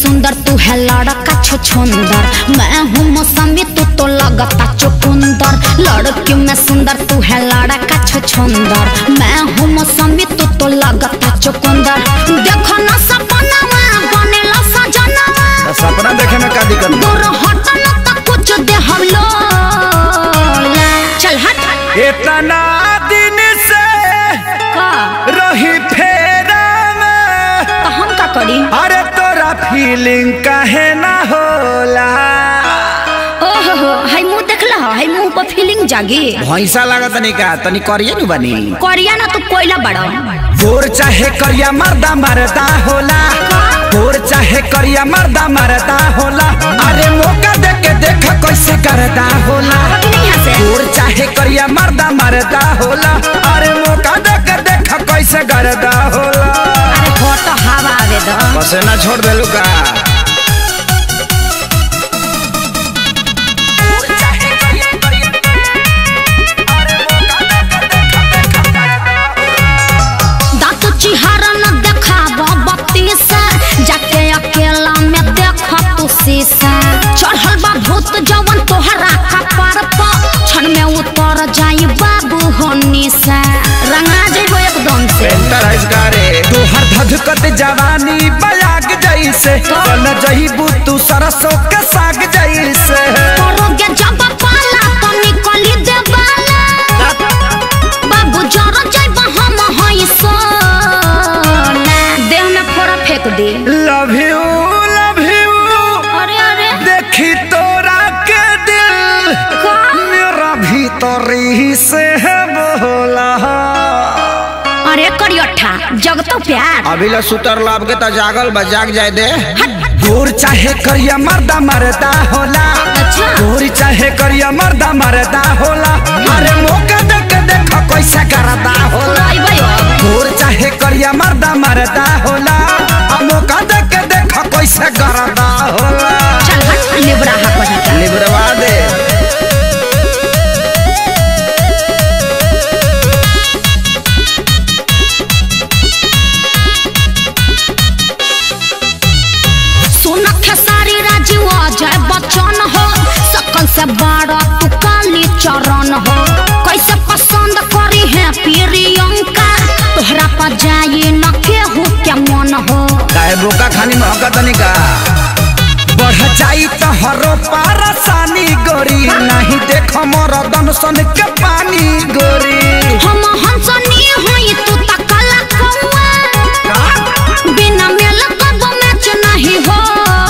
सुंदर तू है लड़का छुछुंदर मैं हूँ मौसमी तू तो लगता चुकुंदर लड़की में सुंदर तू है लड़का छुछुंदर मैं हूँ मौसमी तू तो लगता चुकुंदर देखो ना सपनावा बनेला सजनावा तो सपना देखे में का दिक्कत बा? दूर हट न त कुछ दे हम लोग चल हट इतना दिन से का रही फेरा में तो हम का करी अरे तोरा फीलिंग काहे ना होला ओहो हो हाय मुंह देखला हाय मुंह पर फीलिंग जागी भैंसा लागत तनी का तनी करिए नु बनी करिया ना तू कोयला बड़ा गोर चाहे करिया मर्दा मरदा होला गोर चाहे करिया मर्दा मरदा होला अरे मौका दे के देख कैसे करदा होला कि नहीं यहाँ से गोर चाहे करिया मर्दा मरदा होला अरे मौका दे के देख कैसे करदा होला अरे हो तो हवा आवे दो बसे ना छोड़ देलू का दांत चिहारा न देखाब बत्ती से जाके अकेला में देख तू शीशा चढ़ल बा भूत जवन तोहरा कपार पर क्षण में उतर जाई बाबू होनी से रंगा जेबो एकदम से पेंटर है इसका रे तोहर धधकत जवानी बयाग जैसे कल जहीबू तू सरसों के साग जैसे करोगे जब पाला तो निकली देवाला बाबू जरा जाइब हम हई सोना देह में फोड़ा फेंक दे लव यू लव यू अरे अरे देखी तोरा के दिल का मेरा भीतरी से है बोला अरे करियठा जगतो प्यार अभी ला सुतर लाभ के तो जागल बा जाग जाए दे दूर चाहे करिया मर्दा मरदा होला अच्छा। दूर चाहे करिया मर्दा मरदा होला अरे मौका दे के देख कैसे करदा होला आई भाई दूर चाहे करिया मर्दा मरदा होला आ मौका दे के देख कैसे करदा होला चल हट लिबरा हा कहीं लिबरवा दे सुन खेसारी राजीव अजय बच्चन हो सकल से बड़ा तू काली चरण हो कैसे पसंद करी है प्रियंका तोहरा पर जाई न केहू के मन हो काहे बोका खानी महका तनी का बढ़ जाई तो हरो पारसानी गोरी नहीं देख मोर दनसन के पानी गोरी हम हंसनी होई तू तकला कौआ बिना मेल कब मैच नहीं हो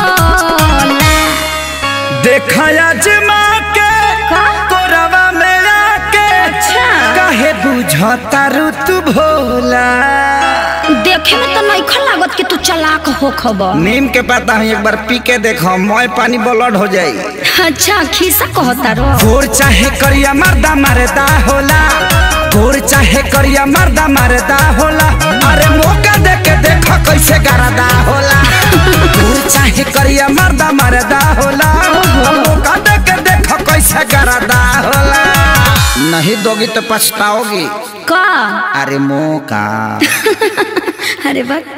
देखया जमा के का? कोरवा में आके अच्छा। काहे बुझता ऋतु भोला देखे में तो नहीं लागत कि तू चलाक हो खबर नीम के पता है एक बार पी के देखो मोय पानी ब्लड हो जाई अच्छा खीसा कहता रो गोर चाहे करिया मर्दा मरदा होला गोर चाहे करिया मर्दा मरदा होला अरे मौका दे के देख कैसे करदा होला गोर चाहे करिया मर्दा मरदा होला मौका दे के देख कैसे करदा होला नहीं दोगी तो पछताओगी का अरे मौका अरे बा